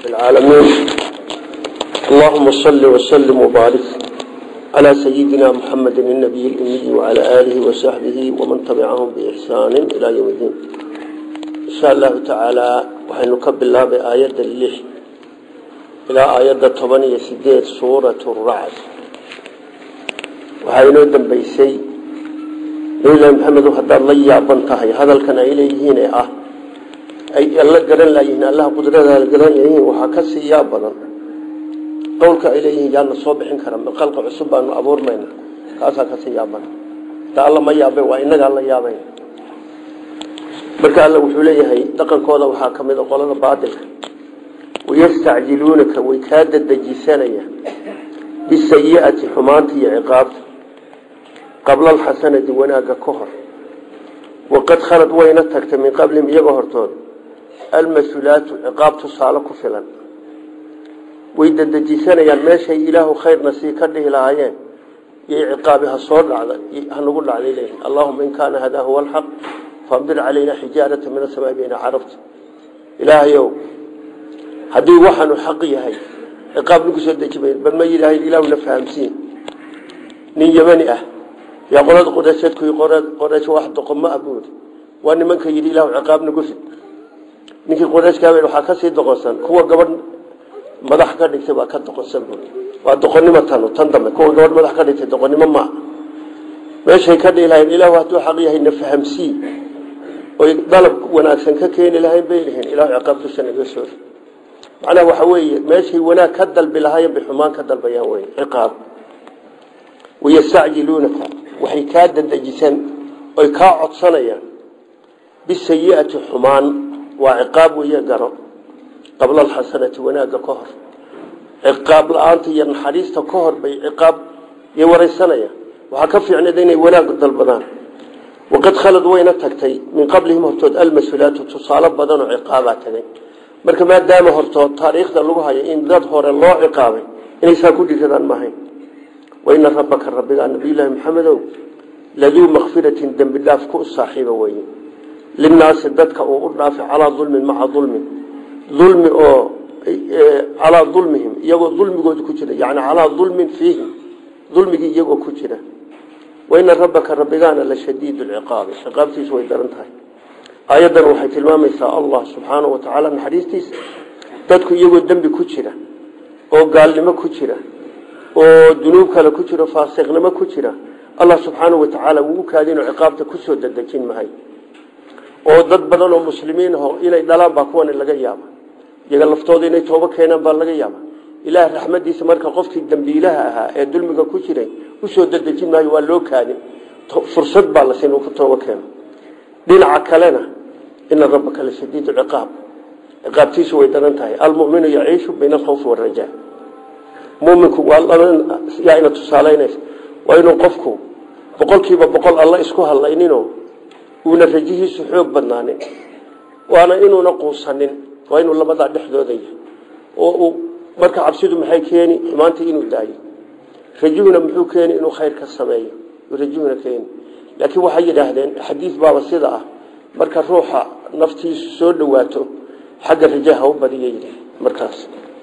العالمين اللهم صل وسلم وبارك على سيدنا محمد النبي الأمي وعلى آله وصحبه ومن تبعهم بإحسان إلى يوم الدين إن شاء الله تعالى وحنكب الله بآية اللح إلى آية طبانية سيدات سورة الرعد وحينو دنبيسي ليلى محمد وحد الله يعبنتهي هذا كان إليهين أه ay alla garan laayihiin allaha qudrada la garan yahiin waxaa ka sii yaa badan qowlka ay leeyihiin yaana soo bixin kara qalqa cusub baanu abuurmayna kaasaa ka sii yaa badan ta alla ma yaabay waa inagaa la yaabay marka alla wuxuu leeyahay dhaqankooda waxaa ka mid a qolada baadilka wayastacjiluunaka way kaa dadajisanaya bisayi'ati xumaanta iyo ciqaabta qabla alxasanati wanaagga ka hor waqad khalad wayna tagtay min qablihim iyagoo hortood almas-uulaatu ciqaab tusaale ku filan way dadejisanayaan meeshay ilaahu khayrna sii ka dhihi lahaayeen yay ciqaabi ha soo dhacda hanagu dhacday leeyihin allahuma in kaana hadaa huwa alxaq faamdir calayna xijaarata min asamaa bayna carabta ilaahayow haddii waxaanu xaq yahay ciqaab nagu soo deji mayn bal ma yidhaahayn ilaahuna fahamsiin nin yemani ah yaa qolada qoreeshadku qoreesh wax doqoma ah buuri waa nimanka yidhi ilaahu ciqaab nagu rid ninkii qoreeshkaabeen waxaa ka sii doqonsan kuwa gabadh madax ka dhigtay baa ka doqonsan buuri waa doqonnimo tanu tan dambe kuwa gabadh madax ka dhigtay doqonnimo maa meeshay ka dhihi lahayn ilaahu hadduu xaq yahay na fahamsii oy dalab wanaagsan ka keeni lahayn bay lihiin ilaahu ciqaab dusha naga soo rid macnaha waxa weeye meeshay wanaag ka dalbi lahaayeen bay xumaan ka dalbayaan wey ciqaab wayastacjiluunaka waxay kaa dadejisan oy kaa codsanayaan bisayi'ati xumaan waa ciqaab weeye garo qabla alxasanati wanaagga ka hor ciqaab la-aanta iyo naxariista ka hor bay ciqaab iyo wareysanayaan waxaa ka fiicneed inay wanaag dalbadaan waqad khalad wayna tagtay min qablihim hortood almas-uulaatu tusaale badan oo ciqaabaa tagay marka maadaama hortood taariikhda lagu hayo in dad hore loo ciqaabay inaysaa ku dhiradaan maahayn waina rabbaka rabbigaa nabiyulaahi maxamedow laduu makfiratin dembi dhaaf ku saaxiiba weye linnaasi dadka uu u dhaafay calaa dulmin maca dulmin dulmi oo calaa dulmihim iyagoo dulmigooda ku jira yani calaa dulmin fiihim dulmigii iyagoo ku jira waina rabbaka rabbigaana la shadiid lciqaabi ciqaabtiisu way daran tahay aayaddan waxay tilmaamaysaa allah subxaanau wa tacaala naxariistiisa dadku iyagoo dembi ku jira oo gaalnimo ku jira oo dunuub kale ku jiro faasiqnimo ku jira allah subxaanau wa tacaala wuu u kaadinoo ciqaabta kusoo dadejin mahay oo dad badan oo muslimiin aho inay dhalaan baa kuwan laga yaaba iyaga laftooda inay toobo keenaan baa laga yaaba ilaah raxmadiisa marka qofkii dambiilaha ahaa ee dulmiga ku jiray usoo dadejin maayo waa loo kaadin fursad baa la siin uu ku toobo keeno dhinaca kalena ina rabbaka la shadiid ciqaab ciqaabtiisu way daran tahay almuminu yaciishu bayna alkhawfi waalrajaa muminku waa yaa ina tusaaleynaysa waa inuu qofku boqolkiiba boqol alla isku hadlayninoo uuna rajihiisu xoog badnaanin waana inuuna quusanin waa inuu labadaa dhexdooda yahay oo uu marka cabsidu maxay keeni xumaantii inuu daayo rajuhuna muxuu keeni inuu khayr ka sameeyo rajuhuna keeni laakiin waxay yidhaahdeen xadiis baaba sida ah marka ruuxa naftiisu soo dhawaato xagga rajaha u badiya yidhi markaas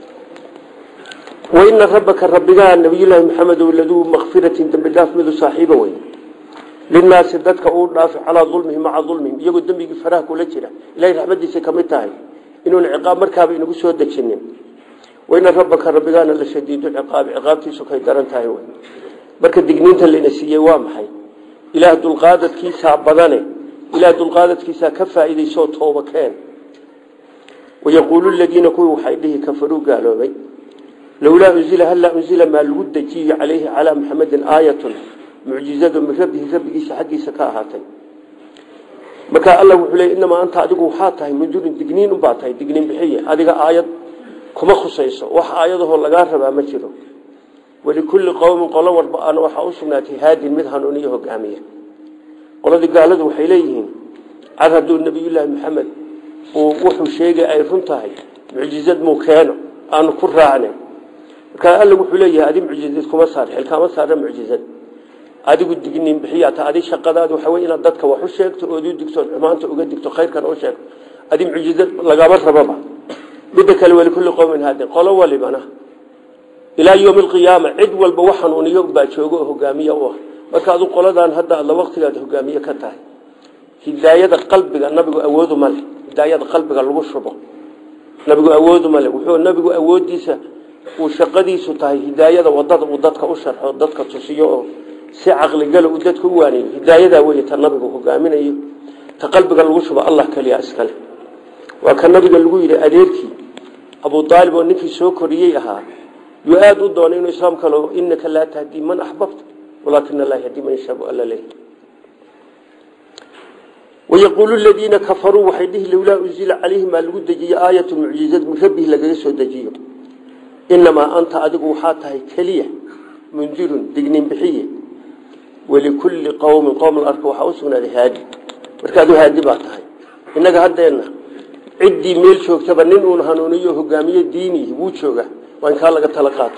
waina rabbaka rabbigaa nabiyulaahi maxamedow laduu makfiratin dembi dhaaf midu saaxiiba wey linaasi dadka uu dhaafay calaa dulmihim maca dulmihim iyagoo dembigii faraha kula jira ilahay raxmadiisa ka mid tahay inuuna ciqaab markaaba inagu soo dejinin waina rabbaka rabbigaana la shadiidu ciqaabi ciqaabtiisu kay daran tahay wey marka digniinta layna siiyey waa maxay ilaah dulqaadadkiisaa badane ilaah dulqaadadkiisaa ka faa'iidaysoo tooba keen wayaquulu ladiina kuwii waxay dhihi kafaruu gaaloobay lowlaa unzila hallaa unzila maa lagu dejiyo calayhi calaa muxamedin aayatun mucjizadu min rabbihi rabbigiisa xaggiisa ka ahaatay markaa alla wuxuu leey inamaa anta adigu waxaa tahay mundurin digniin unbaa tahay digniin bixiye adiga aayad kuma khusayso wax aayadahoo lagaa rabaa ma jiro walikulli qowmin qolo walba ana waxaa u sugnaatay haadin mid hanuuniyo hogaamiya qoladii gaaladu waxay leeyihiin car hadduu nabiyullaahi maxamed uu wuxuu sheegay ay run tahay mucjizad muu keeno aanu ku raacnay markaa alla wuxuu leeyahay adi mucjizad kuma saar xilkaama saara mucjizad adigu digniin bixiyaata adi shaqadaadu waxa wey inaad dadka wax u sheegto ood u digto xumaanta uga digto khayrkan u sheegto adi mucjizad lagama rababa midda kale walikulli qowmin haadin qolo walibana ilaa yowmi alqiyaama cid walba wax hanuuniyo baa jooga oo hogaamiye u ah marka adu qoladan hadda adla waqtigaad hogaamiye ka tahay hidaayada qalbiga nabigu awoodu male hidaayada qalbiga lagu shubo nabigu awoodu male wuxuu nabigu awoodiisa uu shaqadiisu tahay hidaayada wadada uu dadka u sharxo dadka tusiyo oo si caqligala uu dadka u waaniyo hidaayadaa wey ta nabigu hogaaminayo ta qalbiga lagu shubo allah keliya iskale waa ka nabiga lagu yidhi adeerkii abu aalib oo ninkii soo koriyey ahaa yuu aada u doonay inuu islaam kalo inaka laa tahdii man axbabta walaakin allah yahdii man yashaabu alla leh wayaquulu ladiina kafaruu waxay dhihi lowlaa unzila calayhi maa lagu dejiyo aayatu mucjizad min rabbihi lagaga soo dejiyo inamaa anta adigu waxaa tahay keliya mundirun dignin bixiye walikulli qowmin qowm arka waxaa u sugnaaday haadi markaadu haadi baa tahay innaga haddeenna ciddii meel joogtaba nin uun hanuuniyo hogaamiye diini wuu jooga waa in kaa laga tala qaato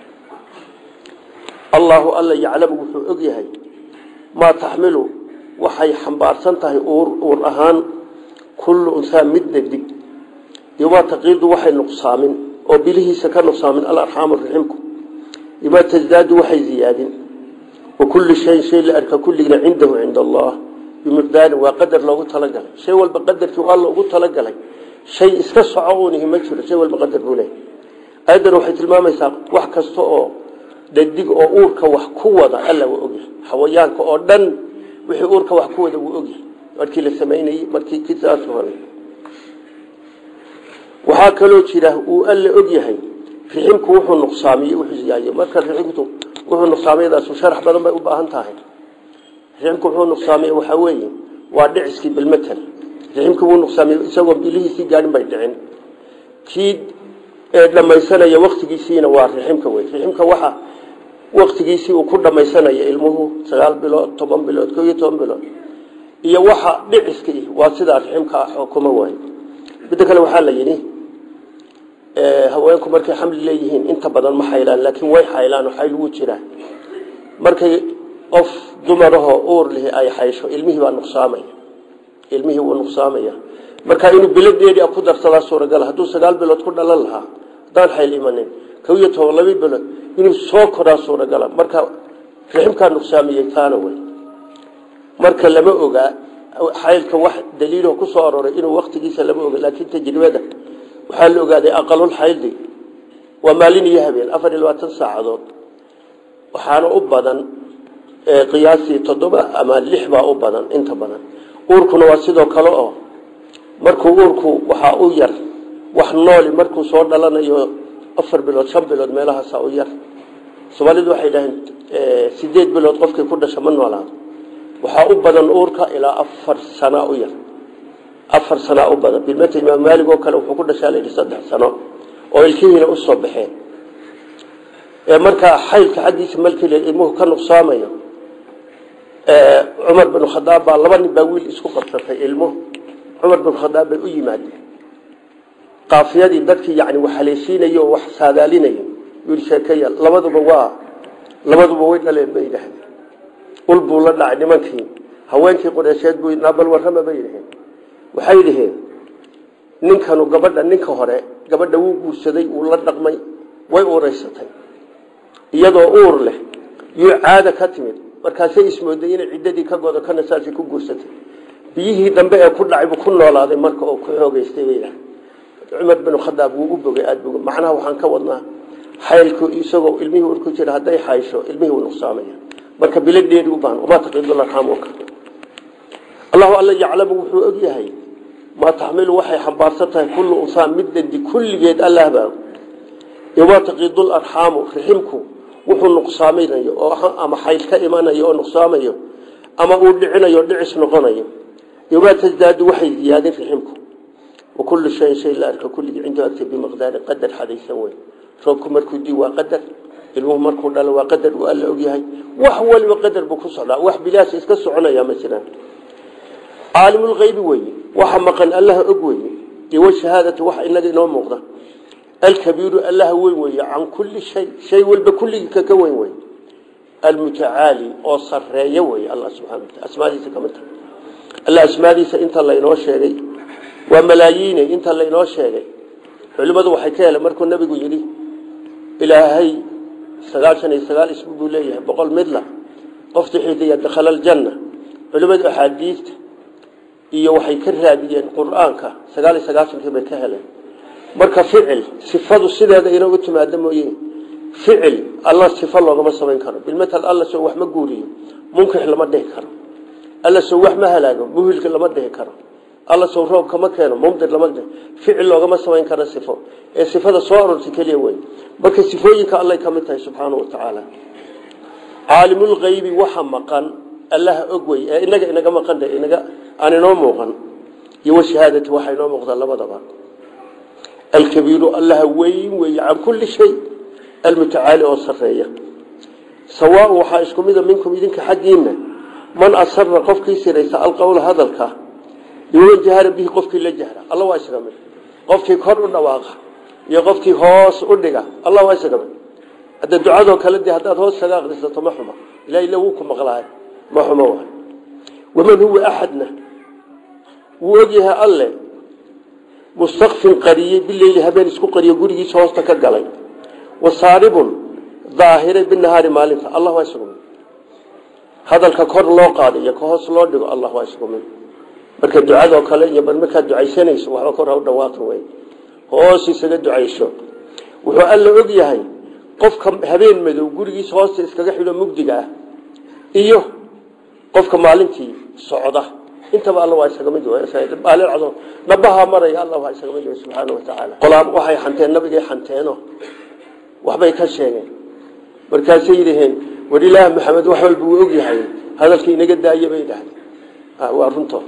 allaahu alla yaclamu wuxuu og yahay maa taxmilu waxay xambaarsan tahay uur ahaan kullu unsaa midna dig yomaa taqiidu waxay nuqsaamin oo bilihiisa ka nuqsaamin alarxaamu raximku yomaa tasdaadu waxay ziyaadin wa kullu shayin shay la arka kulligna cindahu cinda allah bimiqdaarin waa qadar loogu talagalay shay walba qadarkii waa loogu talagalay shay iska soco uunihi ma jiro shay walba qadar buu leeyahy ayadan waxay tilmaamaysaa wax kasta oo dhadig oo uurka wax ku wada alla waa ogyahay xawayaanka oo dhan wixii uurka wax ku wada wuu ogyahay markii la samaynayey markii kisaas hore waxaa kaloo jira uu alla ogyahay riximku wuxuu nuqsaamiye wuxuu ziyaayo marka riximku wuxuu nuqsaamiyadaasu sharax badan bay u baahan tahay riximku wuxuu nuqsaamiye waxaa weeye waa dhiciskii bilmatal riximkii wuu nuqsaamiye isagoo bilihiisii gaadhin bay dhicin kii dhamaysanaya waktigiisiina waa riximka wey riximka waxa waktigiisii uu ku dhamaysanaya ilmuhu sagaal bilood toban bilood ko iyo toban bilood iyo waxa dhiciskii waa sidaa riximka ah oo kuma waayo midda kale waxaa la yidhi haweenku markay xamli leeyihiin inta badan ma xaylaan laakiin way xaylaan oo xayl wuu jiraa markay qof dumarahoo uur lihi ay xaysho ilmihii baa nuqsaamaya ilmihii wuu nuqsaamaya marka inuu bilo dheeri ku darsadaa suuragal hadduu sagaal bilood ku dhalan lahaa haddaan xayl imanin kow iyo toban laba bilood inuu soo koraa suuragala marka riximkaa nuqsaamiyey taana wey marka lama ogaa xaylka wax daliilo ku soo aroray inuu waktigiisa lama oga laakiin tajribada waxaa la ogaaday aqalul xayldi waa maalin iyo habeen afar iyo labaatan saacadood waxaana u badan qiyaasii toddoba ama lix baa u badan inta badan uurkuna waa sidoo kale oo markuu uurku waxaa u yar wax nooli markuu soo dhalanayo afar bilood shan bilood meelahaasa u yar soomaalidu waxay dhaheen sideed bilood qofkii ku dhasha ma noolaado waxaa u badan uurka ilaa afar sana u yar afar sana u badan bilmata imaam maalig oo kale wuxuu ku dhashaa layidhi saddex sano oo ilkihiina usoo baxeen markaa xaylka xaggiisa malkile ilmuhu ka nuqsaamayo cumar bin khadaab baa laba nin baa wiil isku qabsatay ilmuhu cumar bin khadaab bay u yimaadeen qaafiyadii dadkii yani wax haleeshiinay oo wax saadaalinay yii sheekeya labaduba waa labaduba way dhaleen bay yidhaahdeen ul buu la dhacay nimankii haweenkii qureysheed buu naabal warrama bay yidhaheen waxay dhaheen ninkanu gabadha ninka hore gabadha wuu guursaday wuu la dhaqmay way uuraysatay iyadoo uur leh yuu caada ka timid markaasay ismooday inay ciddadii ka godo kana saasay ku guursatay biyihii dambe ee ku dhacay buu ku noolaaday marka oo ku xoogeystay bay yidhahdeen cumar bin khadaab wuu u bogay aada bog macnaha waxaan ka wadnaa xaylku isagoo ilmihii ur ku jira hadday xaysho ilmihii wuu nuqsaamaya marka bilo dheeri u baahan wamaa taqiidu larxaamuka allahu alla yaclamu wuxuu og yahay maa taxmilu waxay xambaarsan tahay kullu unsaa middadi kulligeed allah baa wamaa taqiidu larxaamu riximku wuxuu nuqsaaminayo oo ama xayl ka imanayo oo nuqsaamayo ama uu dhicinayo dhicis noqonayo wamaa tasdaadu waxay ziyaadin riximku وكل شيء شيء لا أرك كل عنده أكتب بمقدار قدر حديث سوي روك مركو دي وقدر المهم مركو دال وقدر وقال له هاي وحول وقدر بكسر وح بلاش يسكسعنا يا مثلا عالم الغيب وي وحمقا الله أقوي يو شهادة وح إن إنه مغضى الكبير الله وي وي عن كل شيء شيء والبكل ككوين وي المتعالي أو صرية وي الله سبحانه وتعالى أسماء دي كمان الله أسماء دي سأنت الله ينوش شيء waa malaayiine inta laynoo sheegay culimmadu waxay ka heleen markuu nabigu yidhi ilaahay sagaashan iyo sagaal ismi buu leeyahay boqol midla qofti xidiya dakhala aljanna culimmadu axaadiista iyo waxay ka raadiyeen qur-aanka sagaal iyo sagaashankii bay ka heleen marka ficil sifadu sideeda inoogu timaado mooye ficil alla sifo loogama samayn karo bilmatal alla soo wax ma guuriyo munkix lama dhihi karo alla soo wax ma halaago muhilka lama dhihi karo alla soo roob kama keeno mumdir lama dhihi ficil loogama samayn karo sifo ee sifada soo aroortay keliya wey marka sifooyinka allay ka mid tahay subxaanahu wa tacaala caalimulkaybi waxa maqan allaha og wey ee inaga inaga maqan inaga aan inoo muuqan iyo washahaadati waxa inoo muuqda labadaba alkabiiru allaha weyn weeye can kulli shay almutacaali oo sareeya sawaa waxaa isku mida minkum idinka xaggiina man asara qofkii siraysa alqowla hadalka iwaman jahara bihi qofkii la jahra alla waa isaga mid qofkii kor u dhawaaqa iyo qofkii hoos u dhiga alla waa isaga mid hadda ducadoo kale dee haddaad hoos kaga aqrisato ma xuma ilaha illa wuu ku maqlahay ma xumo waay waman huwa axadna wuu ogyahay alle mustakfin qariyey bileyli habeen isku qariyo gurigiisa hoosta ka galay wasaaribun daahiray binahaari maalinta allah waa isugu mid hadalka kor loo qaado iyo ka hoos loo dhigo allah waa isugu mid marka ducadoo kale iyo bar markaad ducaysanayso waxba kor ha u dhawaaqi wey hoos isaga ducayso wuxuu alla og yahay qofka habeen madow gurigiisa hoosta iskaga xidho mugdiga ah iyo qofka maalintii socda intaba alla waa isaga mid baalcdo nabaha maraya alla waa isaga mid subxaana wa tacaala qolaab waxay xanteen nabigay xanteeno waxbay ka sheegeen markaasay yidhaheen war ilaah maxamed wax walba wuu og yahay hadalkii inaga daaya bay idhahdeen waa runtood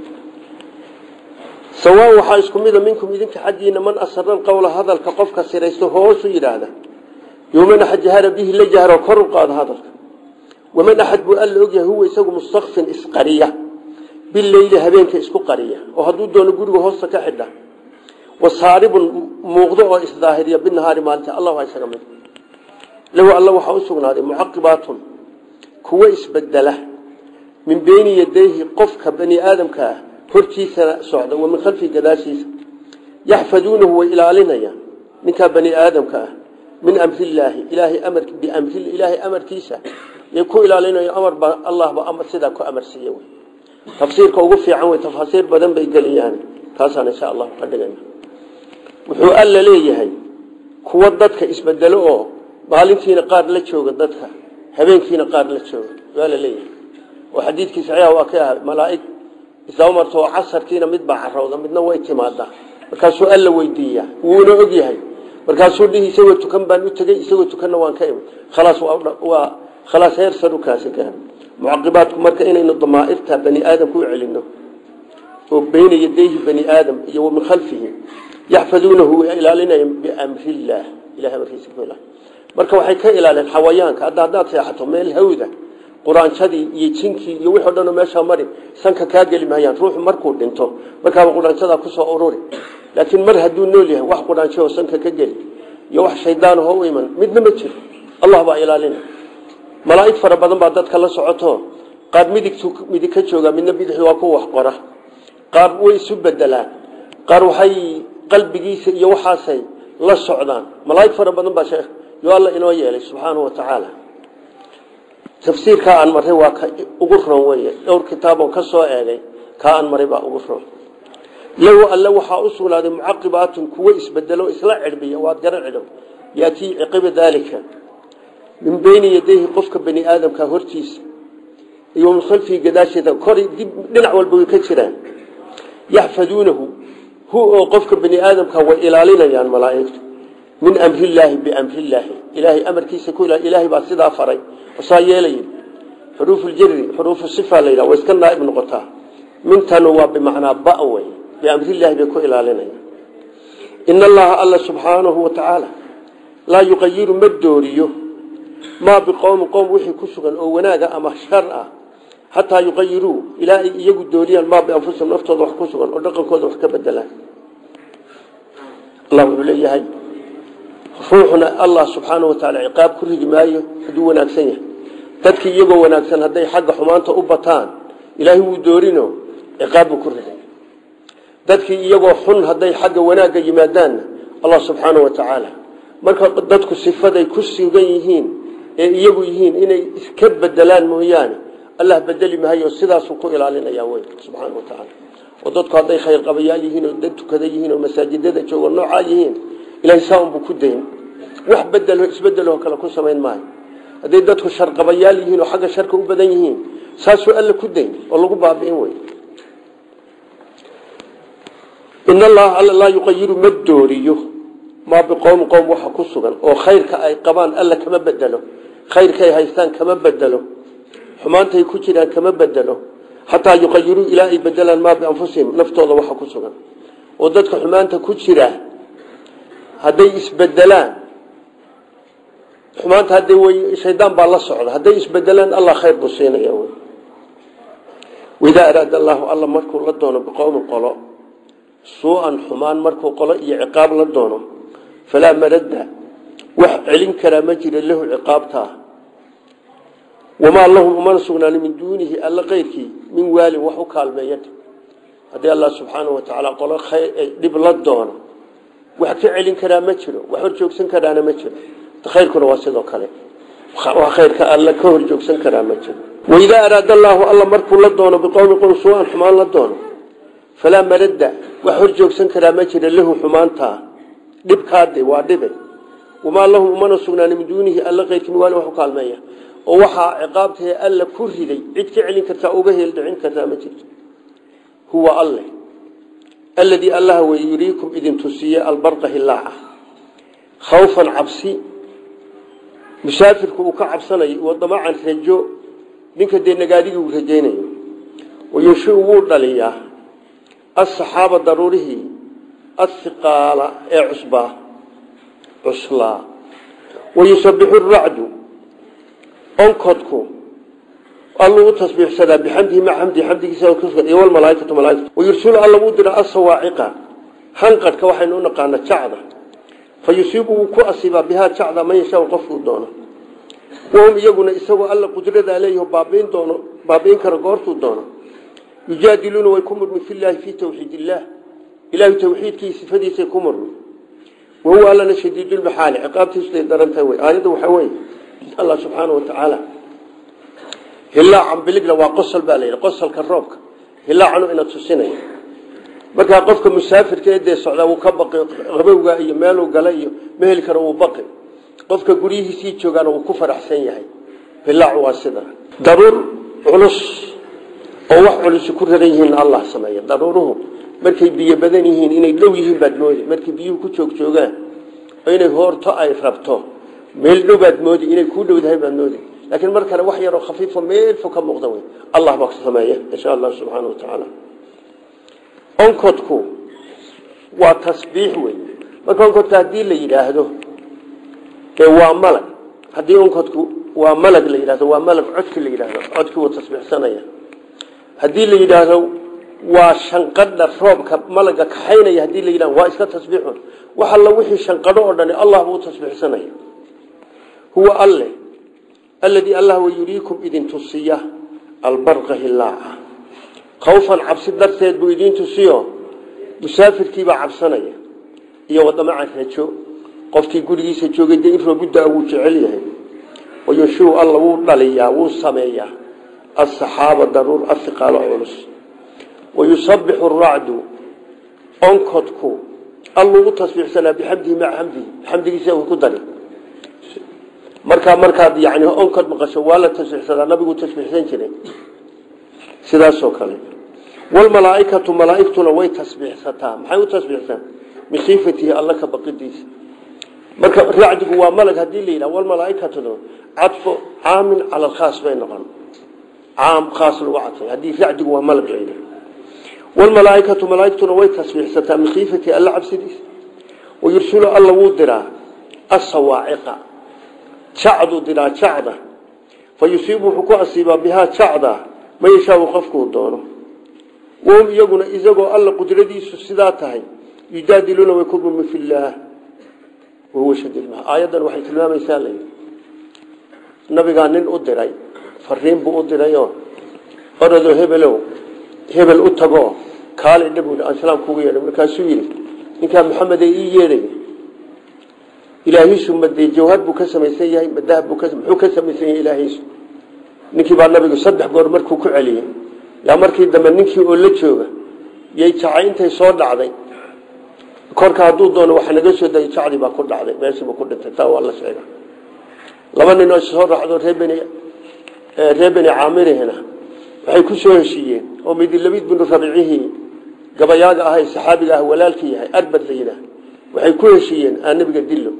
sawaa waxaa isku mida minkum idinka xaggiina man asara alqowla hadalka qofka siraysto hoosu yidhaahda yoman axad jahara bihi la jahro kor u qaado hadalka waman axad buu alla ogyahay huwa isagu mustakfin isqariya bileyli habeenka isku qariya oo hadduu doono guriga hoosta ka xidha wasaaribun muuqdo oo isdaahiriya binahaari maalinta allah waa isaga mid lahu alla waxaa u sugnaaday mucaqibaatun kuwo isbedela min beyni yadayhi qofka bani aadamka ah hortiisana socda wa min khalfihi gadaashiisa yaxfaduunahu way ilaalinayaan ninkaa bani aadamka ah min amrillaahi ilaahay amar biamri ilaahay amarkiisa yay ku ilaalinayo amar ba allahba amar sidaa ku amar siiye wey tafsiirka ugu fiican wey tafaasiir badan bay geliyaan taasaan insha allah ka dhigayna wuxuu alla leeyahay kuwa dadka isbedelo oo maalintiina qaar la jooga dadka habeenkiina qaar la jooga waa la leeyahay oo xadiidkii saxiixa waa ka ahay malaa'ig isdaba marto oo casarkiina mid baa carowda midna way timaadaa markaasuu alla weydiiyaa wuuna og yahay markaasuu dhihi isagoo tukan baan u tegey isagoo tukanna waan ka imid khalaas waa khalaas heer sarukaasi gaar mucaqibaadku marka inaynu damaa'irta bani aadamka u celino oo beyna yadayhi bani aadam iyo wa min khalfihi yaxfaduunahu way ilaalinayaan biamrillaah ilahay amarkiisa ku ilaali marka waxay ka ilaaleen xawayaanka hadda haddaad seexato meel hawda quraanjadii iyo jinkii iyo wixii o dhan oo meeshaa mari sanka kaa geli maayaan ruuxu markuu dhinto markaaba quraanjadaa kusoo ururi laakiin mar hadduu nool yahay wax quraanjo oo sanka ka geli iyo wax shaydaanahoo u iman midna ma jiro allah baa ilaalina malaa'ig fara badan baa dadka la socoto qaar midigtu midig ka jooga midna bidixdu waa ku wax qora qaar way isu bedelaan qaar waxay qalbigiisa iyo waxaasay la socdaan malaa'ig fara badan baa sheekh yo alla inoo yeelay subxaanahu wa tacaala tafsiirkaa aan maray waa ka ugu ron weye dhowr kitaabon ka soo eegay kaa aan maray baa ugu ron lahu alle waxaa u sugnaaday mucaqibaatun kuwo isbedelo isla cirbiya waad garan cidhow yaatii ciqiba daalika min beyni yadayhi qofka bani aadamka hortiisa iyo min khalfihi gadaasheeda kor dib dhinac walba way ka jiraan yaxfaduunahu hu oo qofka bani aadamka way ilaalinayaan malaa'igtu min amrillaahi biamrillaahi ilaahay amarkiisa ku ilaahay baa sidaa faray saa yeelaya xuruufu ljari xuruufu sifa la yidhaha way iska naaib noqotaa mintanu waa bimacnaa ba wey biamrillaahi bay ku ilaalinayaan ina allaha alla subxaanahu wa tacaala laa yuqayiru ma dooriyo maa biqowmi qowm wixii ku sugan oo wanaaga ama shar ah xataa yuqayiruu ilaa ay iyagu dooriyaan maa bianfusihim naftooda wax ku sugan oo dhaqankooda wax ka bedelaan allah wuxuu leeyahay ruuxna allah subxaana wa taala ciqaab ku rigi maayo hadduu wanaagsan yahay dadkii iyagoo wanaagsan hadday xagga xumaanta u bataan ilaahay wuu doorino ciqaab buu ku rigay dadkii iyagoo xun hadday xagga wanaagga yimaadaanna allah subxaanau wa tacaala marka dadku sifaday ku sugan yihiin ee iyagu yihiin inay iska bedelaan mooyaane allah bedeli mahayo sidaasuu ku ilaalinaya wey subxaana wa tacaala oo dadku hadday khayr qabayaal yihiin oo dad tukada yihiin oo masaajidada joogo noocaa yihiin ilahay saa unbuu ku dayn wax bedelo isbedeloo kale ku samayn maayo hadday dadku sharqabayaal yihiin oo xagga sharka u badan yihiin saasuu alla ku dayn oo lagu baabi'in wey in allaha alla laa yuqayiru ma dooriyo maa biqowmi qowm waxa ku sugan oo khayrka ay qabaan alla kama bedelo khayrkaay haystaan kama bedelo xumaantay ku jiraan kama bedelo xataa yuqayiruu ilaa ay bedelaan maa bianfusihim naftooda waxa ku sugan oo dadka xumaanta ku jira hadday isbedelaan xumaanta hadday way shaydaan baa la socda hadday isbedelaan allah khayr buu siinaya wy waidaa araada allaahu alla markuu la doono biqowmin qolo suu-an xumaan markuu qolo iyo ciqaab la doono falaa maradda wax celin karaa ma jira lahu ciqaabtaa wamaa lahum umana sugnaan min duunihi alla keyrkii min waalin wax u kaalmeeya haddii allah subxaanau watacaala qolo dhib la doono wax ka celin karaa ma jiro wax horjoogsan karaana ma jiro khayrkuna waa sidoo kale khayrka alla ka horjoogsan karaa ma jiro waidaa araada allaahu alla markuu la doono biqowmi qowm suu-an xumaan la doono falaa maradda wax horjoogsan karaa ma jira lahu xumaantaa dhibkaade waa dhibe wamaa lahum umana sugnaani min duunihi alla keyrkii min waalin wax u kaalmeeya oo waxaa ciqaabtae alla ku riday cid ka celin kartaa uga heeldhicin kartaa ma jirto huwa alle alladii allaha wey yuriikum idin tusiye albarqa hilaaca khawfan cabsi musaafirku uu ka cabsanayo wa damacan rajo ninka dee nagaadigii uu rajaynayo wayunshiu wuu dhaliyaa asaxaaba daruurihii athiqaala ee cusbaa cuslaa wayusabixu racdu onkodku alluu u tasbiixsadaa bixamdihi maca xamdihi xamdigiisa iyo walmalaaikatu malaaikatu wayursulu alla wuu dira asawaaciqa hanqadhka waxaynu u naqaana jacda fa yusiibu wuu ku asiibaa bihaa jacda man yashaa qofkuu doono wahum iyaguna isagoo alla qudradaa leeyaho baabiin doono baabiin kara goortuu doono yujaadiluuna way ku murmi filaahi fii tawxiid illaah ilaahay tawxiidkii sifadiisay ku murmi wahuwa allana shadiidulmaxaali ciqaabtiisuday darantahay wey aayadda waxaa weeye allah subxaana watacaala hilaacan biligna waa qosol baa layidhi qosolka roobka hilaacanu ina tusinaya markaa qofka musaafirka ee dee socdaa wuu ka baqi qabowga iyo meeluu gala iyo ma heli karo wuu baqi qofka guryihiisii joogaana wuu ku faraxsan yahay hilaacu waa sida daruur culus oo wax culusi ku raran yihiin allah sameeya daruuruhu markay biyo badan yihiin inay dhow yihiin baad moodi markay biyuhu ku joog joogaan oo inay hoorto ay rabto meel dhow baad moodi inay kuu dhowdahay baad moodi laakiin mar kale wax yaroo khafiifo meel fog ka muuqda wey allah baa sameeya insha allah subxaana wa tacaala onkodku waa tasbiix wey marka onkodka haddii la yidhaahdo ee waa malag haddii onkodku waa malag la yidhahdo waa malag codki la yidhahdo codkii wuu tasbiixsanaya haddii la yidhaahdo waa shanqadha roobka malaga kaxaynaya hadii la yidhahdo waa iska tasbiixun wax alla wixii shanqadho oo dhani allah buu tasbiixsanaya huwa alle alladii allah wa yuriikum idin tusiya albarqa hilaaca khawfan cabsi darteed buu idin tusiyo musaafirkiibaa cabsanaya iyo wadamacan rajo qofkii gurigiisa joogay dee in roobuddaa wuu jecel yahay wayunshiu alla wuu dhaliyaa wuu sameeyaa asaxaaba daruur ahiqaalo culus wayusabixu racdu onkodku alluu u tasbiixsanaa bixamdihi maca xamdihi xamdigiisa uu ku dari markaa markaad yani onkod maqasho waa la tasbiixsadaa nabigu tasbiixsan jiray sidaasoo kale walmalaaikatu malaaigtuna way tasbiixsataa maxay u tasbiixsan min khiifatihi alla ka baqidiisa marka racdigu waa malag hadii la yidhaha walmalaaikatuna cadfo caamin cala alkhaas bay noqon caam khaas lagu cadfay haddii racdigu waa malag la yidhaha walmalaaikatu malaaigtuna way tasbiixsataa min khiifatihi alla cabsidiisa wayursulu alla wuu diraa asawaaciqa jacdu diraa jacda fa yusiibu wuxuu ku asiibaa bihaa jacda ma yashaau qofkuu doono wahum iyaguna isagoo alla qudradiisu sidaa tahay yujaadiluuna way ku murmi fillaah wahuwa shadiid aayaddan waxay tilmaamaysaa layidhi nabigaa nin u diray fariin buu u dirayoo orodoo hebelow hebel u tagoo kaali dhabuuli aan salaam kugu yeedhay markaasuu yidhi ninkaa maxamed ee ii yeedhay ilaahiisu madee jawhar buu ka samaysan yahay madahab buu muxuu ka samaysan yahay ilaahiisu ninkii baa nabigu saddex goor markuu ku celiyey yaa markii dambe ninkii oo la jooga yay jacay intay soo dhacday korka hadduu doono waxa naga soo dayay jacdii baa ku dhacday meeshiiba ku dhintay taa waa la sheega laba nin oo soo raacdo reer beni reer beni caamirihina waxay ku soo heshiiyeen oo midilabid binu rabicihii gabayaaga ahay saxaabiga ah walaalka yahay arbad la yidhaah waxay ku heshiiyeen aan nabiga dillo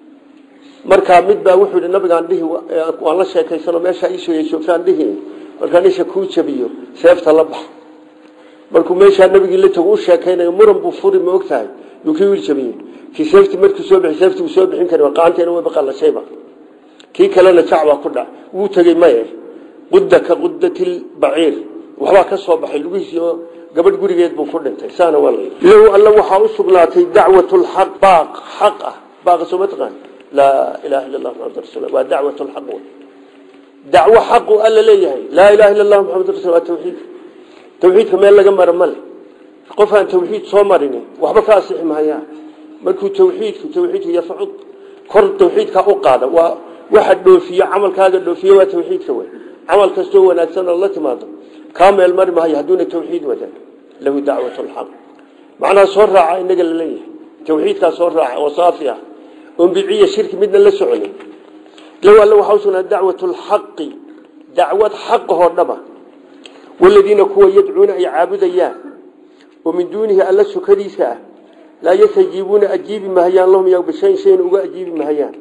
markaa mid baa wuxuu yidhi nabigaan dhihi waan la sheekaysano meeshaa iisoo yeeshooftaan dhihi markaan isha kuu jabiyo seefta la bax markuu meeshaa nabigii la tago u sheekaynayo muran buu furi ma og tahay yuu kii wiil jabiye kii seefti markuu soo bixi seefti uu soo bixin kari qaanteena way baqalashayba kii kalena jacbaa ku dhac wuu tegey maye qudda ka quddati lbaciir waxbaa ka soo baxay lugihiisii oo gabadh gurigeed buu ku dhintay saana waa lahu alla waxaa u sugnaatay dacwat lxaq baaq xaq ah baaqa soo ma taqaan laa ilaha illa allah maxamad rasul waa dacwat lxaq wey dacwo xaqu alla leeyahay laa ilaha illa allah maxamad rasul waa tawxiid tawxiidka meel laga mara male qof aan tawxiid soo marini waxba ka asixi mahayaa markuu tawxiidku tawxiidku yafcud kor tawxiidka u qaada waa waxa dhoofiyo camalkaaga dhoofiyo waa tawxiidka wey camal kastoo wanaagsan oo la timaado kaa meel mari mahayo hadduuna tawxiid wadan lahu dacwat lxaq macnaha soo raaca inaga la leeyahay tawxiidkaa soo raaca oo saafi ah oon bidciya shirki midna la soconin lahu alla waxaa usugnaa dacwat lxaqi dacwad xaqahoo dhaba waladiina kuwa yadcuuna ay caabudayaan oo min duunihi alla sukadiisa ah laa yastajiibuuna ajiibi mahayaan lahum ya bishayn shayna uga ajiibi mahayaan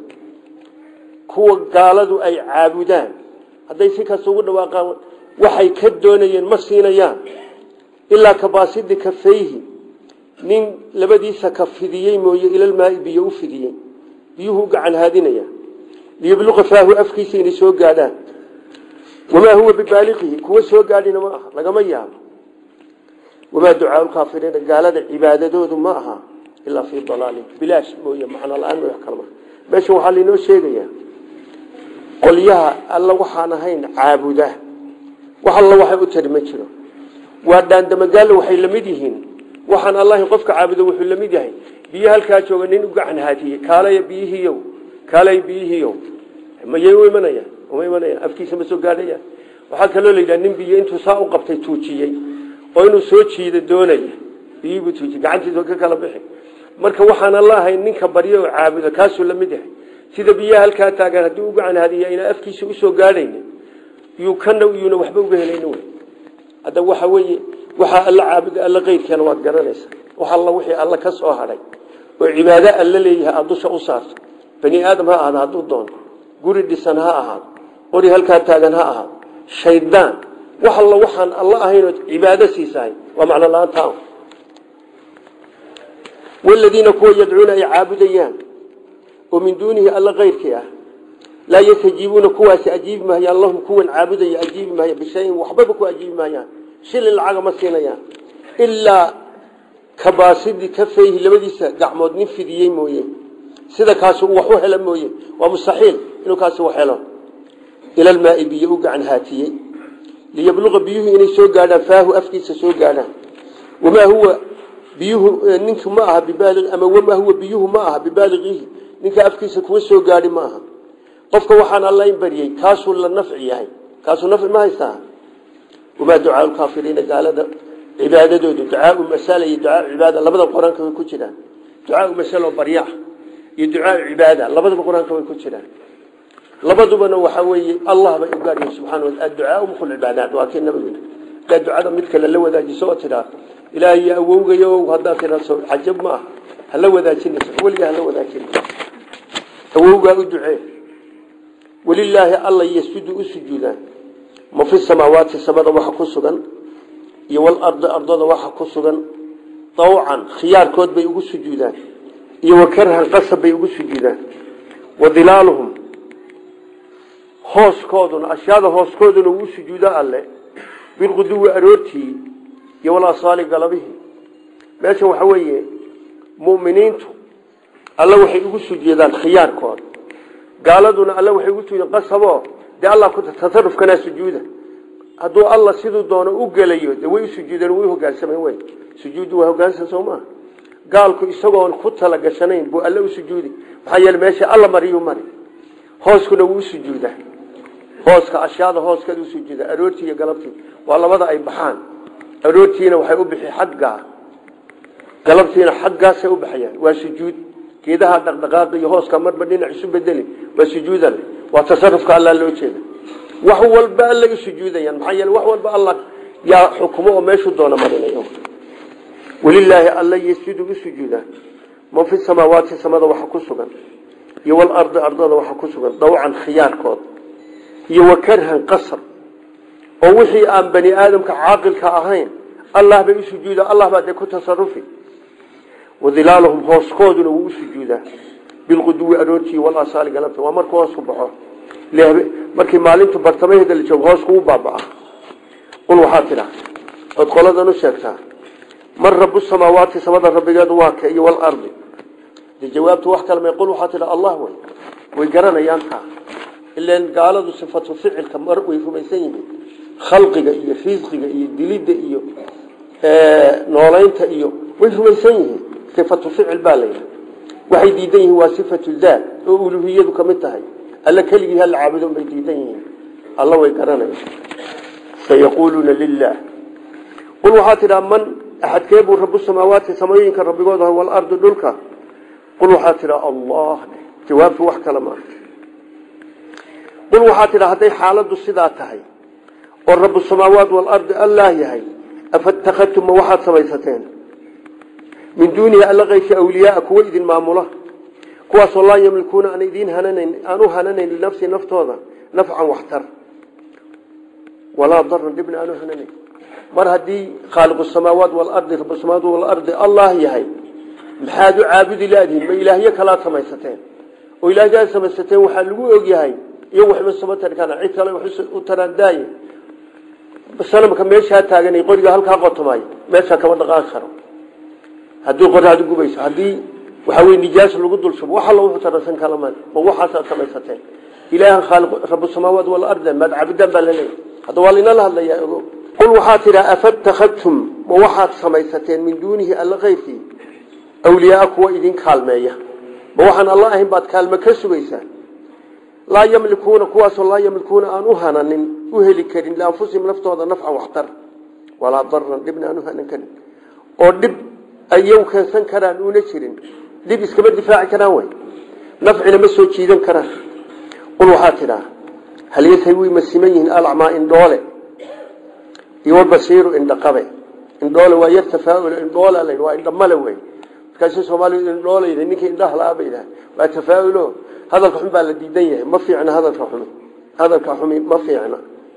kuwa gaaladu ay caabudaan hadday si kasta ugu dhawaaqaan waxay ka doonayeen ma siinayaan ilaa kabaasidi kafayhi nin labadiisa ka fidiyey mooye ilalmaai biyo u fidiyey biyuhu u gacan haadinaya liyabluqa faahu afkiisa inay soo gaadhaan wamaa huwa bibaaliqihi kuwa soo gaadhina ma aha lagama yaabo wamaa ducaau lkaafiriina gaalada cibaadadoodu ma aha ilaa fii dalaalin bilaash mooye macno la-aan wax kalma meeshan waxaa lainoo sheegayaa qolyaha alla waxaan ahayn caabuda wax alla waxay u tari ma jiro waa dhaandamagaalo waxay la mid yihiin waxaan allahin qofka caabudo wuxuu la mid yahay biyo halkaa jooga nin u gacan haatiyey kaalaya biyihiiyow kaalay biyihiiyow mayay u imanayaan uma imanayaan afkiisa ma soo gaadhayaan waxaa kaloo la yidhaha nin biyo intuu saa u qabtay tuujiyey oo inuu soo jiida doonaya biyihibuu tuujiye gacantiisa ka kala bixi marka waxaan alla ahayn ninka baryo oo caabudo kaasuu la mid yahay sida biyaha halkaa taagan haddii u gacan haadiya inaa afkiisa usoo gaadhaynin yuu kana yuuna waxba uga helayni wey hadda waxa weeye waxaa alla caabuda alla qeyrkeena waad garanaysa wax alla wixii alla ka soo hadhay oo cibaado alla leeyahay aada dusha u saarto bani aadam ha ahaado hadduu doono guri dhisan ha ahaado qori halkaa taagan ha ahaado shaydaan wax alla waxaan alla ahaynoo cibaado siisahay waa macno la-aanta waladiina kuwa yadcuuna ay caabudayaan oo min duunihi alla keyrkii ah laa yastajiibuuna kuwaasi ajiibi mahayaan lahum kuwan caabudaya ajiibi mahaya bishayin waxbaba ku ajiibi mahayaan shilin lacaga ma siinayaan ilaa kabaasidi kafayhi labadiisa gacmood nin fidiyey mooye sida kaasi wax u hela mooye waa mustaxiil inuu kaasi wax helo ilalmaai biyo u gacan haatiyey liyabluqa biyuhu inay soo gaadhaan faahu afkiisa soo gaadhaan wamaa huwa biyuhu ninku ma aha bibaali ama wamaa huwa biyuhu ma aha bibaaliqihi ninka afkiisa kuwa soo gaadhi ma aha qofka waxaan alla in bariyey kaasuu la nafci yahay kaasuu nafci ma haystaa wamaa ducaau lkaafiriina gaalada cibaadadoodu ducaau masala iyo ducaau cibaada labada qur-aanka way ku jiraan ducaau masalo barya iyo ducaau cibaada labadaba qur-aanka way ku jiraan labadubana waxaa weeye allah bay u gaaryihin subxana wa adducaau mukhul cibaadaat waa kii nabigu daa ducada mid kale la wadaajiso oo tidhaa ilaahay awowgayo haddaad tidhaaso xajab ma ah hala wadaajinayso weligaa hala wadaajinayso awowgaa u ducee walilaahi alla yasjudu u sujuudaan ma fi samaawaati samada waxa ku sugan iyo walardi ardada waxa ku sugan dawcan khiyaarkood bay ugu sujuudaan iyo wakarhan qasab bay ugu sujuudaan wa dilaaluhum hooskooduna ashyaada hooskooduna wuu sujuuda alle bilquduwi aroortii iyo walasaali galabihii meesha waxa weeye muminiintu alle waxay ugu sujuudaan khiyaarkooda gaaladuna alle waxay ugu sujuudaan qasabo dee allah ku tasarufkanaa sujuuda hadduu alla siduu doono u gelayo dee way u sujuudeen way hogaansameen wey sujuuddu waa hogaansan soo maaha gaalku isagoon ku talagashanayn buu alle u sujuudi maxaa yeele meesha alla mariyuu mari hooskuna wuu usujuudaa hooska ashyaada hooskeeda usujuuda aroortii iyo galabtii waa labada ay baxaan aroortiina waxay u bixi xaggaa galabtiina xaggaasay u baxayaan waa sujuud geedaha dhaqdhaqaaqi iyo hooska marba dhinac isu bedeli waa sujuudan waa tasarufka alla loo jeeda wax walba alla u sujuudayaan maxaa yeele wax walba alla yaa xukumo oo meeshuu doona marinayo walilaahi alla yasjudu u sujuudaa man fi samaawaati samada waxa ku sugan iyo walardi ardada waxa ku sugan dawcan khiyaarkood iyo wakarhan qasar oo wixii aan bani aadamka caaqilka ahayn allah bay u sujuudaa allah baa dee ku tasarufi wadilaaluhum hooskooduna wuu u sujuudaa bilquduwi aroortii walasaali galabta waa markuu hoos ku baxo markii maalintu bartamaheeda la joogo hoos kugu baabaa qul waxaa tidha ood qoladan u sheegtaa man rabu samaawaati samada rabbigeedu waa ka iyo walardi de jawaabtu wax kale may qul waxaa tidha allah wey way garanayaan taa ilan gaaladu sifatu ficilka mar way rumaysan yihiin khalqiga iyo risqiga iyo dilidda iyo noolaynta iyo way rumaysan yihiin sifatu ficil baa layidhi waxay diidan yihiin waa sifatu daat oo uluhiyadu kamid tahay alla keligii hala caabudo bay diidan yihiin alla way garanaya sayaquuluuna lilah qul waxaa tidhaa man axadkee buu rabu samaawaati samooyinka rabbigooda walardi dhulka qul waxaa tidhaa allah jawaabtu wax kale maa qul waxaa tidhaa hadday xaaladdu sidaa tahay oo rabu samaawaat waalardi allah yahay afatakadtum ma waxaad samaysateen min duunihi alla kayfi awliyaaa kuwa idin maamula kuwaasoo laa yamlikuuna aan idin hananayn aan u hananayn linafsi naftooda nafcan waxtar walaa daran dhibna aan u hananayn mar haddii khaaliqu samaawaat waalardi rabu samaawaat waalardi allah yahay maxaad u caabudi laadihin ma ilaahyo kalaad samaysateen oo ilaahyaad samaysateen waxaa lagu ogyahay iyo waxba sama tari karaan cid kale wax u taraan daaye sanamka meeshaa taaganay qoriga halkaa qotomay meeshaa kama dhaqaaqi karo haddii qoraadu gubayso haddii waxa wey nijaas lagu dul shubo wax alla wuxuu taransan kala ma ma waxaasaad samaysateen ilaahan khaaliq rabu samaawaat waalardi maad caabudaan baa laleeyahy hadda waa lainala hadlayaa ogo qul waxaa tidhaa afatakadtum ma waxaad samaysateen min duunihi alla keyrkii awliyaaa kuwa idin kaalmeeya ma waxaan alla ahayn baad kaalme ka sugaysaan laa yamlikuuna kuwaasoo laa yamlikuuna aan u hananin u heli karin lianfusihim naftooda nafcan waxtar walaa daran dhibna aan u hanan karin oo dhib ayaw keensan karaan uuna jirin dhib iskama difaaci karaan wey nafcina ma soo jiidan karaan qul waxaa tidhaa hal yasawi ma siman yihiin alacmaa indhoole iyo walbasiiru indhaqabe indhoole waa yar tafaaul indhoole la waa indhamale wey markaasi soomaalidu indhoolayda ninkii indhaha la-a ba yidhaha waa tafaaul hadalka xun baa la diidan yahay ma fiicna hadalka xumi hadalka xumi ma fiicna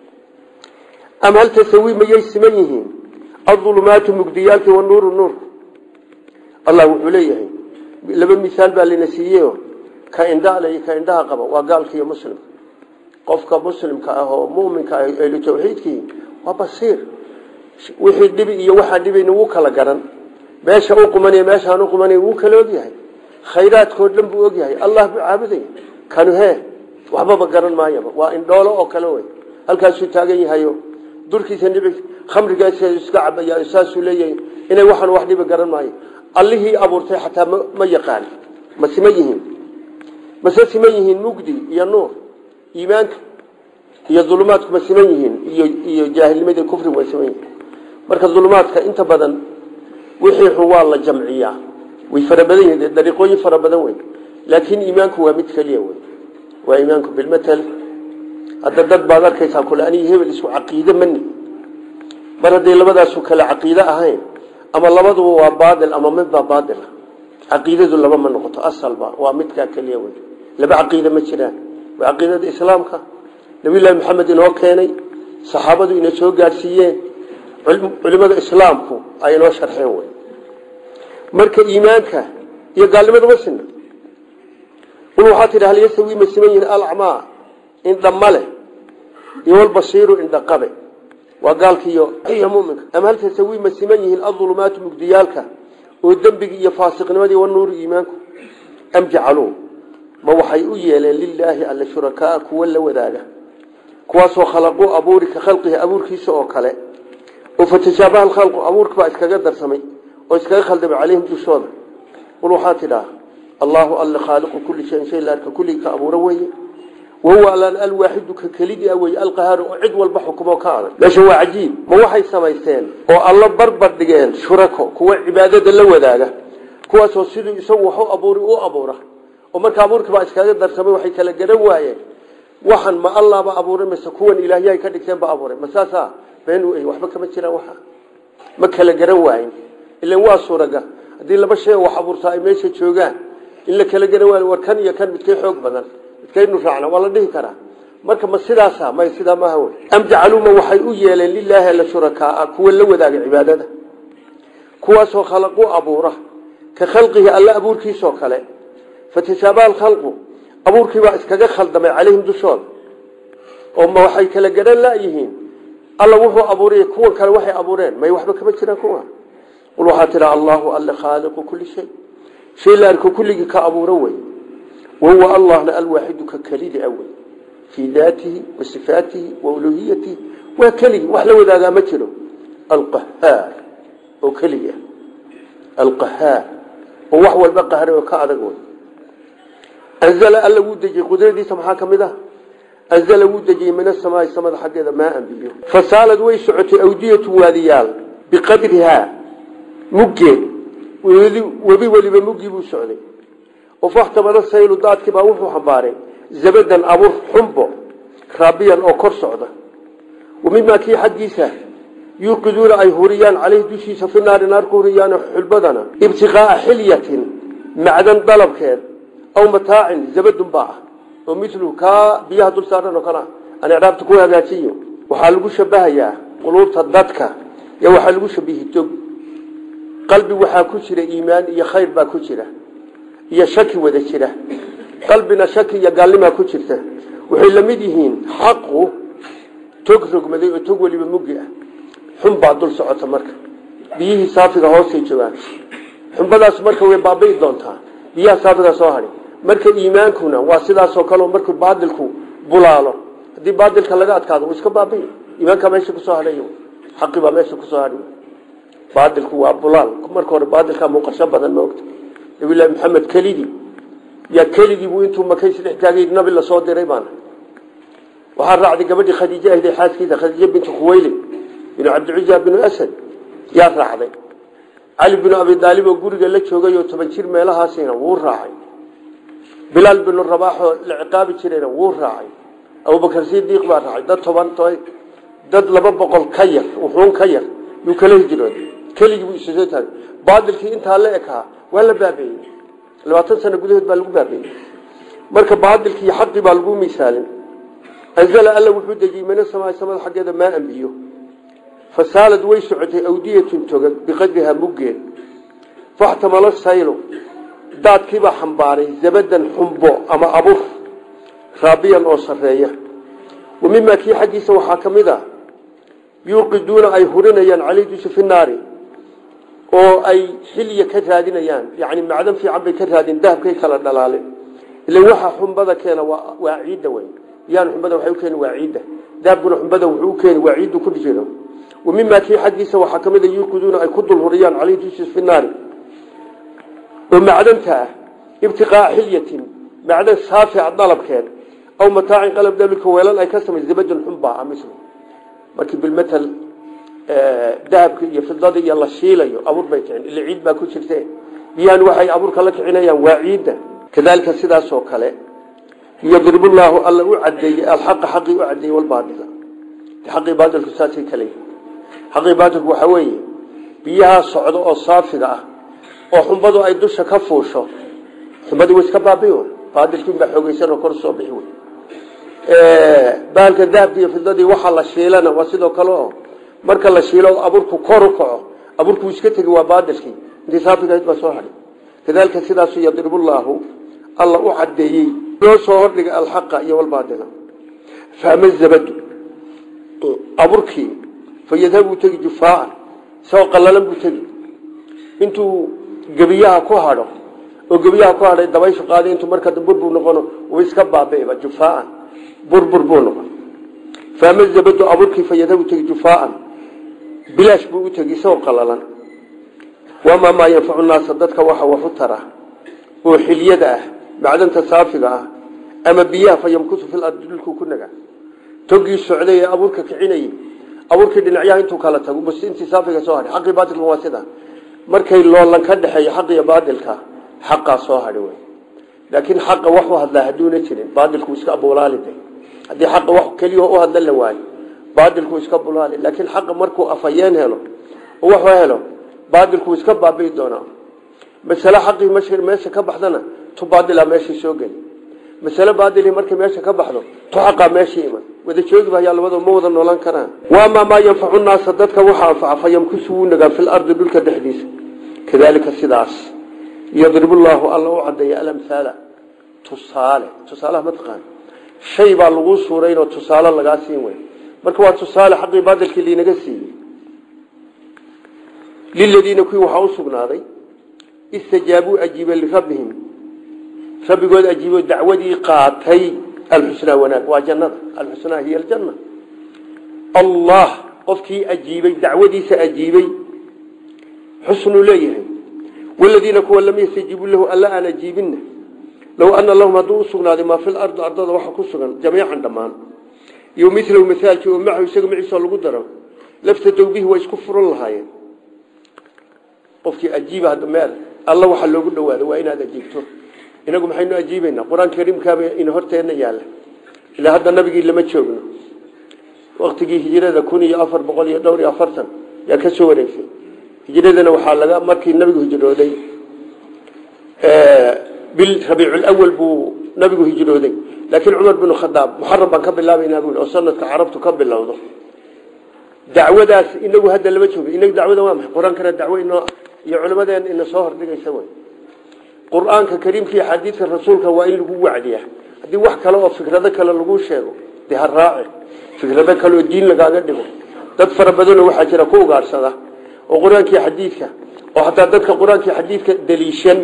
ama hal tasawi mayay siman yihiin adulumaatu mugdiyaalki wanuuru nuur allah wuxuu leeyahay laba misaal baa lana siiyeyo ka indhaale ka indhaha qaba waa gaalka iyo muslimka qofka muslimka ah oo muminka ah ehlu tawxiidkii waa basiir wixii dhibi iyo waxaan dhibayna wuu kala garan meesha u qumanay meeshaan u qumanay wuu kala ogyahay khayraadkoo dhan buu ogyahay allah buu caabudaya kanu hee waxbaba garan maayaba waa indhoolo oo kale wey halkaasuu taagan yahayo durkiisa dhibi khamrigaasa iska cabaya saasuu leeyahay inay waxaan wax dhibi garan maayo allihii abuurtay xataa ma yaqaan ma siman yihiin mase siman yihiin mugdi iyo nuur iimaanka iyo dulumaadku ma siman yihiin iyo iyo jaahilnimada kufrigu way siman yihiin marka dulumaadka inta badan wixii xun waa la jamciyaa way fara badan yihiin dariiqooyin fara badan wey laakiin iimaanku waa mid keliya wey waa iimaanku bilmatal hadda dad baad arkaysaa kule aniga hebel isku caqiide mani mar hadday labadaasu kale caqiide ahayn ama labaduba waa baadil ama midbaa baadil caqiidadu laba ma noqoto asalba waa midkaa keliya wey laba caqiide ma jiraan waa caqiidada islaamka nabiyullaahi maxamed inoo keenay saxaabadu ina soo gaadhsiiyeen culimada islaamku ay inoo sharxeen wey marka iimaanka iyo gaalnimadu ma sina qul waxaa tidhi hal yasawi ma siman yihin alacmaa indhama leh iyo walbasiiru indhaqabe waa gaalkiiyo iyo muminka ama hal tasawi ma siman yihiin adulumaatu mugdiyaalka oo dembigii iyo faasiqnimadii wanuuru iimaanku am jacaluu ma waxay u yeeleen lilaahi alla shurakaa kuwa la wadaaga kuwaasoo khalaquu abuuri ka khalqihi abuurkiisa oo kale oo fatashaabaha alkhalqu abuurka baa iskaga darsamay oo iskaga khaldamay calayhim dushooda qul waxaa tidhaa allahu alla khaaliqu kulli shayin shay la arka kulligii ka abuura weeye wahuwa allaan alwaaxidu ka kelidii a weye alqahaaru oo cid walba xukumoo ka adag meesha waa cajiib ma waxay samaysteen oo alla barbar dhigeen shurako kuwa cibaadada la wadaaga kuwaasoo siduu isagu wax u abuuri u abuura oo marka abuurkiibaa iskaga darsamay waxay kala garan waayeen waxan ma allaaba abuuray mase kuwan ilaahyahay ka dhigteen ba abuuray ma saasaa been waxba kama jiraan waxa ma kala garan waayin ilan waa suuraga haddii laba shay wax abuurtaa ay meesha joogaan in la kala garan waayo war kan iyo kan midkay xoog badan midkaynu raacna waa la dhihi karaa marka ma sidaasa may sidaa maaha wey am jacaluma waxay u yeeleen lilaahi alla shurakaa kuwa la wadaaga cibaadada kuwaasoo khalaqu abuura ka khalqihi alla abuurkiisoo kale fatashaabaa alkhalqu abuurkiibaa iskaga khaldamay calayhim dushooda oo ma waxay kala garan layihiin alla wuxuu abuuray kuwan kale waxay abuureen may waxba kama jiraan kuwa qul waxaa tidha allahu alle khaaliqu kulli shay shay la arko kulligii ka abuuro wey wahuwa allahna alwaaxidu ka kelidi a wey fii daatihi wa sifaatihi wa uluhiyatihi waa keligii wax la wadaagaa ma jiro alqahaar oo keligi ah alqahaar oo wax walba qahray oo ka adag wey anzala alla wuu dejiyey qudradiisa maxaa ka mid ah anzala wuu dejiyey min asamaai samada xaggeeda maaan biyo fasaalad way socotay awdiyatu waadiyaal biqadrihaa muggeed webi weliba muggii buu socday oo faxtamala saylu daadkiibaa wuxuu xambaaray zabadan abur xumbo raabiyan oo kor socda wa mimaa kii xaggiisa yuuqiduuna ay huriyaan caleyhi dushiisa fi naari naar ku huriyaan xulbadana ibtiqaaa xilyatin macdan dalabkeed aw mataacin zabadun baa ah oo milu kaa biyaha dul saaran oo kale aan icraabta ku hagaajiyo waxaa lagu shabahayaa quluubta dadka y waxaa lagu shabihi dog qalbi waxaa ku jira iimaan iyo khayr baa ku jira iyo shaki wada jira qalbina shaki iyo gaalnimaa ku jirta waxay la mid yihiin xaqu tog rogmaday oo tog weliba muggi ah xun baa dul socota marka biyihii saafiga hoosay joogaan xunbadaas marka way baabi'i doontaa biyaha saafiga soo hadhi marka iimaankuna waa sidaasoo kaleo markuu baadilku bulaalo haddii baadilka laga adkaado iska baabi'i iimaankaa meesha kusoo hadhay xaqi baa meesha kusoo hadhay baadilku waa bulaal marka hore baadilkaa muuqasho badan maogta nabilahi maxamed kelidii yaa keligii buu intuu maka isdhex taagay nabi lasoo diray baana waxaa raacday gabadhii khadiije ahde xaaskiisa khadiije bintu khuwaylid binu cabdicuza binu asad yaa raacday cali binu abi daalib oo guriga la joogay oo toban jir meelahaasina wuu raacay bilaal binu rabaaxoo la ciqaabi jirayna wuu raacay abubakar sidiiq baa raacay dad toban dad laba boqol ka yar wuxuun ka yar yuu kala hijrooday keligii buu isusoo taagay baadilkii intaa la ekaa waa la baabeeyey labaatan sano gudahood baa lagu baabeeyey marka baadilkii xaqii baa lagu misaalin anzala alla wuxuu dejiyey mina samaai samada xaggeeda maa biyo fasaalad way socotay awdiyatun togag biqadrihaa muggeed faxtamala saylu daadkiibaa xambaaray zabadan xumbo ama abur raabiyan oo sareeya wa mimaa kii xaggiisa waxaa ka mid a yuuqiduuna ay hurinayaan caley dusha fi naari oo ay xilya ka raadinayaan yani macdan fiican bay ka raadin dahabkay kala dhalaaleen ila waxa xumbada keena waa ciidda wey biyaan xumbada waxay u keeni waa ciidda dahabkuna xumbada wuxuu u keeni waa ciiddu ku dhijeedo wa mimaa kii xaggiisa waxaa ka mid a yuuqiduuna ay ku dul huriyaan caley dusha fi naari oo macdanta ah ibtiqaa xilyatin macdan saafica dalabkeed aw mataacin qalab dalika weelal ay ka samay zabadan xunbaa amisl markii bilmatal dahabka iyo fidada iyo la shiilayo abuur bay kicin ila ciid baa ku jirte biyaan waxay abuurka la kicinayaan waa ciidda kadalika sidaasoo kale yadribu llaahu alla u cadeeyey alxaqa xaqii u cadeeyey walbaadila xaqii baadilku saasay kale xaqii baadilku waxaa weeye biyahaa socdo oo saafiga ah oo xumbadu ay dusha ka fuusho xumbadii way iska baabi baadilkiinbaa xoogeysan oo kor soo bixi wey bahalka dahabka iyo fidadii waxaa la shiilana waa sidoo kale oo marka la shiilo abuurku kor u kaco abuurku iska tegi waa baadilkii intii saafigahayd baa soo hadhay kadalika sidaasu yadribu llaahu alla u cadeeyey loo soo hordhigay alxaqa iyo walbaadila fahma zabadu abuurkii fa yadhabuu tegi jufaaan isagoo qallalan buu tegi intuu gebiyaha ku hadho oo gebiyaha ku hadhay dabayshu qaaday intuu marka burbur noqono uu iska baabi'iba jufaaan burbur buu noqon faama zabadu abuurkii fa yadhabu tegi jufaaan bilaash buu u tegi isagoo qallalan wamaa maa yanfacu naasa dadka waxa wax u tara oo xilyada ah macdanta saafiga ah ama biyaha fa yamkutu fil ardi dhulkuu ku naga togii socday ee abuurka kicinayay abuurkii dhinacyaha intuu kala tago bas intii saafiga soo hadhay xaqii baadilka waa sida markay loolan ka dhexeeyo xaq iyo baadilka xaqaa soo hadhay wey laakiin xaqa wax u hadlaa hadduuna jirin baadilku iska abulaaliday haddii xaqa wax keliya u hadla la waayo baadilku iska bulaali laakiin xaqa markuu afayeen helo oo wax helo baadilku iska baabi'i doonaa masale xaqii mashir meesha ka baxdana tu baadila meeshii soo geli masale baadili markay meesha ka baxdo tu xaqaa meeshii iman wada joogi bayaa labadoo ma wada noolan karaan waamaa maa yanfacu naasa dadka waxa anfaca fa yamkusu wuu nagaa fil ardi dhulka dhexdiisa kadaalika sidaas yadribu llaahu alla u cadeeya alamhaala tusaale tusaalaha mataqaan shay baa lagu suuraynoo tusaale lagaa siin wey marka waa tusaale xaqii baadilkii liinaga siiyey liladiina kuwii waxaa u sugnaaday istajaabuu ajiiba lirabbihim rabbigood ajiibo dacwadii qaatay alxusnaa wanaag waa jannada alxusnaa hiya aljanna allah qofkii ajiibay dacwadiisa ajiibay xusnuu leeyahay waladiina kuwa lam yastajiibuu lahu alla aan ajiibinna low ana lahum hadduu u sugnaaday maa fil ardi ardada waxa ku sugan jamiican dhammaan iyo milahu mihaalkii oo macahu isaga maciisa lagu daro laftadow bihi waa isku furan lahaayeen qofkii ajiiba hadda meel alla waxa loogu dhawaado waa inaad ajiibto inagu maxaynu ajiibaynaa qur-aanka kariimkaaba ina horteenna yaalla ilaa hadda nabigii lama joogno waktigii hijrada kun iyo afar boqol iyo dhowr iyo afartan yaa ka soo wareegsay hijradana waxaa laga markii nabigu hijrooday bil rabiiculawal buu nabigu hijrooday laakiin cumar binu khadaab muxaram baan ka bilaabaynaa buu oo sanadka carabtu ka bilowdo dacwadaas inagu hadda lama joogo inagu dacwada waa maxay qur-aankana dacwo inoo iyo culimadeen ina soo hordhigaysa wey qur-aanka kariimka iyo xadiidka rasuulka waa in lagu wacdiya haddii wax kale oo fikrado kale lagu sheego dee ha raaci fikrado kale oo diin lagaaga dhigo dad fara badanoo waxaa jira ku ugaadhsada oo qur-aankii xadiidka oo hataa dadka qur-aankii xadiidka daliishan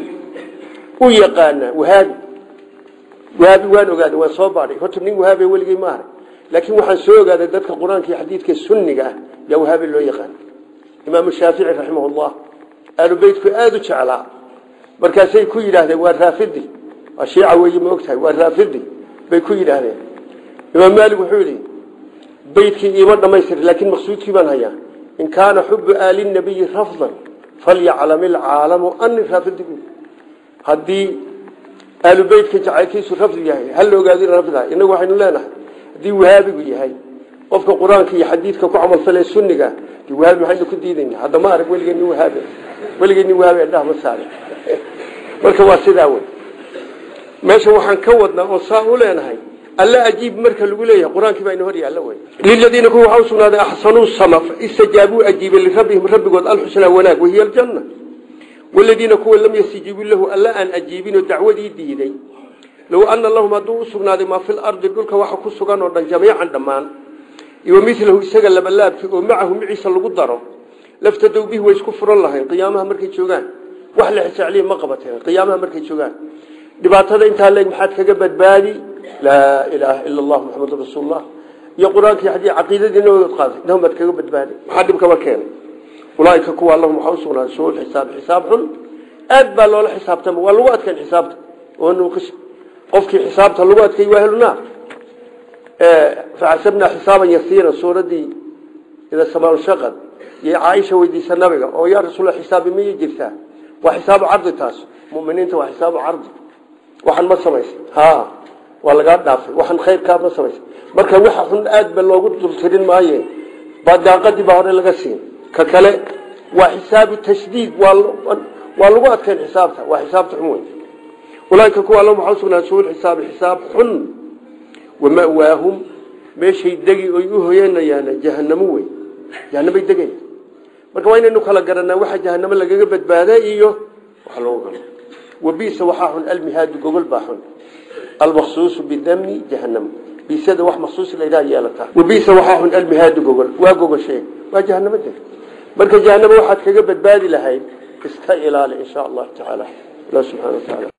u yaqaana wahaabi wahaabi waan ogaaday waan soo baadhay horta nin wahaabi weligey ma arag laakiin waxaan soo ogaaday dadka qur-aankii xadiidka sunniga ah yaa wahaabi loo yaqaana imaamu shaafici raximahullah aalu beytku aada u jeclaa markaasay ku yidhaahdeen waa raafidi waa shiica weeye ma ogtahay waa raafidi bay ku yidhaahdeen imaam maalik wuxuu yidhi beydkii iima dhamaystir laakiin maqsuudkii baan hayaa in kaana xubu aali nabiyi rafdan falyaclam ilcaalamu ani raafidi haddii aalu beytka jacaylkiisu rafdi yahay hala ogaado in rafdaha inagu waxaynu leenahay haddii wahaabigu yahay qofka qur-aanka iyo xadiidka ku camalfale sunniga wahaabi waxaynu ku diidayna hadda ma arag weligeen nin wahaabi weligeen nin wahaabi indhaha ma saare marka waa sidaa wey meesha waxaan ka wadnaa oo saa u leenahay alla ajiib marka lagu leeyahay qur-aankii baa ina hor yaalla wey liladiina kuwa waxaa usugnaaday axsanuu sama istajaabuu ajiibay lirabbihim rabbigood alxusnaa wanaag wahiya aljanna waladiina kuwa lam yastajiibuu lahu alla aan ajiibinoo dacwadii diiday low ana lahum hadduu u sugnaaday maa fil ardi dhulka waxa ku sugan oo dhan jamiican dhammaan iyo milahu isaga labalaabkii oo macahu maciisa lagu daro laftadow bihi way isku furan lahayn qiyaamaha markay joogaan wax la xisacliya ma qabateen qiyaamaha markay joogaan dhibaatada intaa leeg maxaad kaga badbaadi laa ilaaha ila allah muxamadu rasuulullah iyo qur-aankii haddii caqiidadii nabadood qaaday inahum baad kaga badbaadi maxaa dhibkaba keenay ulaaika kuwa allahum waxaa usugnaaday suu xisaab xisaab xun aad baa loola xisaabtama waa lagu adkayn xisaabta oo nuuqis qofkii xisaabta lagu adkay waa helunaa faxasabnaa xisaaban yasiiran suuradii ida samaalshaqad iyo caaisha weydiisa nabiga oo yaa rasuul xisaabi miyay jirtaa waa xisaabu cardi taas muminiinta waa xisaabu cardi waxaan ma samaysa ha waa lagaa dhaafay waxaan khayrkaa ma samaysa marka waxa xun aad ba loogu dultirin maaye badaaqadii baa hore laga siin ka kale waa xisaabu tashdiid waa lagu adkayn xisaabta waa xisaabta xun wey ulaaika kuwa alla waxaa usugnaa suul xisaabi xisaab xun wamawaahum meeshay degi oy u hoyanayaan jahanamo wey jahanamay degaya marka waa inaynu kala garanaa waxa jahanamo lagaga badbaada iyo wax loogu galo wabisa waxaa xun almihaadu gogol baa xun almaksuusu bidami jahanam bisada wax maksuus la yidhaha yeelataa wabisa waxaa xun almihaadu gogol waa gogoshe waa jahanamo deg marka jahanamo waxaad kaga badbaadi lahayd iska ilaali insha allahu tacaala allah subxana wa taala